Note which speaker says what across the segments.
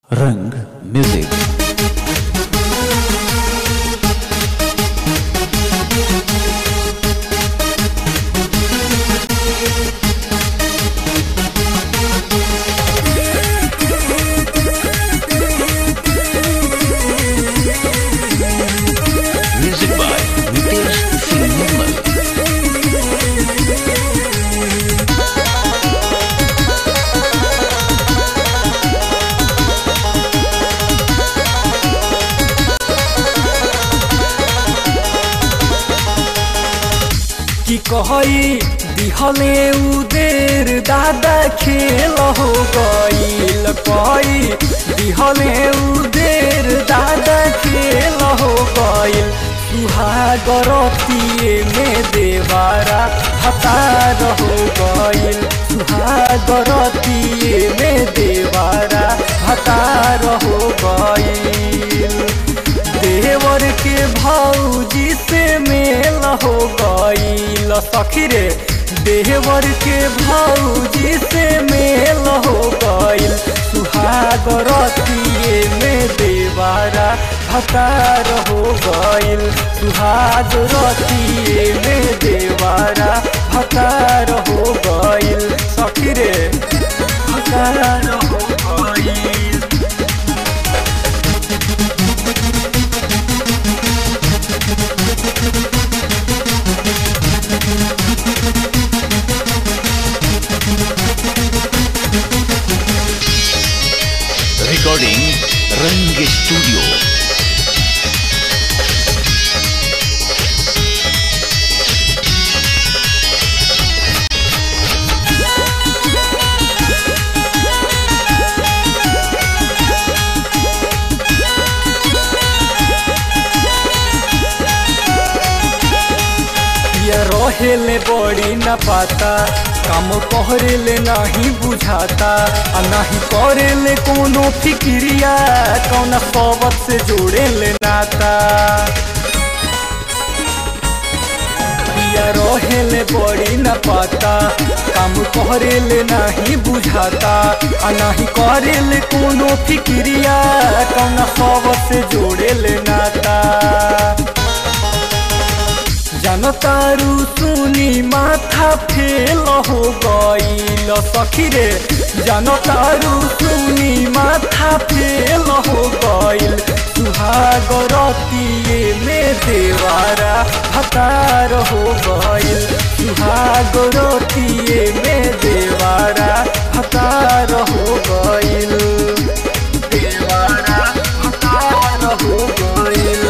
Speaker 1: रंग music music by Nitesh Singh Nirmal
Speaker 2: कि कहई दिहले उदेर दादा खेल हो गईल कहई दिहले उदेर दादा खेल हो गईल सुहागरतिए में देवारा हतार हो गईल सुहागरतिए में देवारा हतार हो गईल देवर के भौजी से मेल हो गईल सखी रे देवर के भौजी से मेल हो गईल सुहागरतिए में देवारा भतार हो गईल सुहागरतिए में देवारा भतार हो गईल सखी रे भतार हो गईल
Speaker 1: रिकॉर्डिंग रंग स्टूडियो
Speaker 2: ये रहेले बड़ी न पाता काम कहरेले नहीं बुझाता आ नहीं करेले कोनो फिक्रिया कौन सोबत से जोड़ेले नाता या रहेले बड़ी न पाता काम करेले नहीं बुझाता आ नहीं करेले कोनो फिक्रिया कौन सोबत से जोड़ेले नाता जनतारू सुनी माथा फेल हो गईल सखी रे जनतारू सुनी माथा फेल हो गईल सुहागरतिए में देवारा हतार हो गईल सुहागरतिए में देवारा हतार हो गईल देवारा हतार हो गईल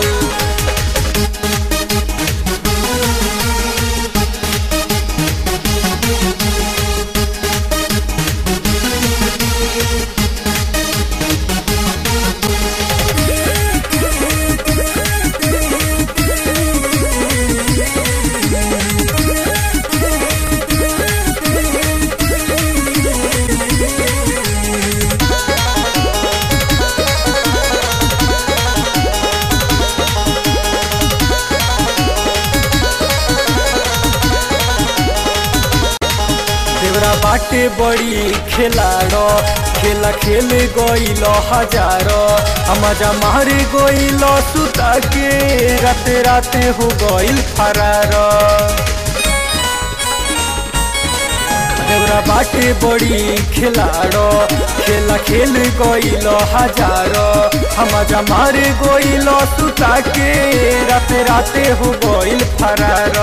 Speaker 2: देवरा बाटे बड़ी खेलाड़ खेला खेल गईल हजार मजा मार गईल सुता के राते राते हो गईल फरार देवरा बाटे बड़ी खेलाड़ खेला खेल गईल हजार मजा मार गईल सुता के राते राते हो गईल फरार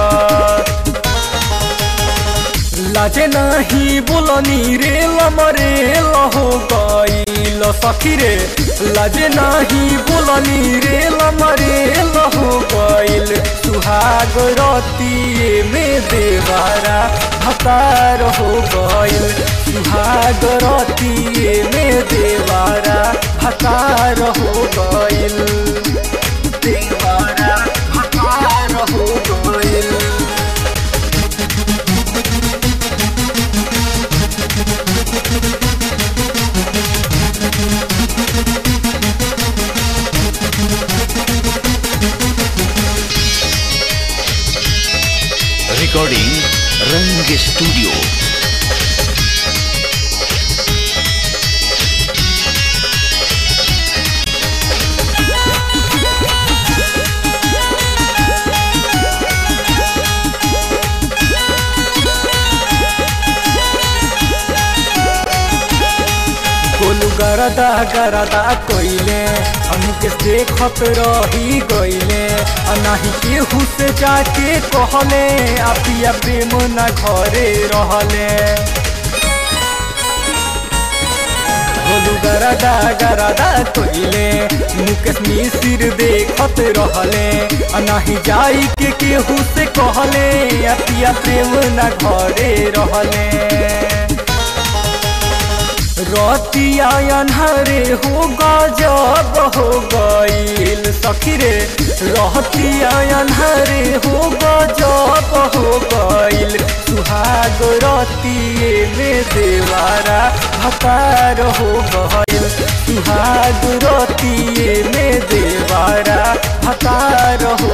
Speaker 2: लाजे नाही बोलनी रे लमरे हो गईल सखी रे लाजे नाही बोलनी रे लमरे हो गईल सुहाग रतिए में देवारा भतार हो गईल सुहाग रतिए में देवारा भतार हो गईल देवारा भतार हो गईल
Speaker 1: रिकॉर्डिंग रंग स्टूडियो
Speaker 2: गरदा गरदा कोइले हमके देखत रही गइले आ नाही केहू से जाके कहले आ पिया प्रेम ना घरे रहले बोलू गरदा गरदा कोइले मुकेश मिसिर देखत रहले आ नाही जाई के केहू से कहले आ पिया प्रेम ना घरे रहले रतिया अन्हरे हो गजब हो गईल सखी रे रहतिया अन्हरे हो गजब हो गईल सुहाग रतिये में देवारा भकार हो गईल सुहाग रतिये में देवारा भकार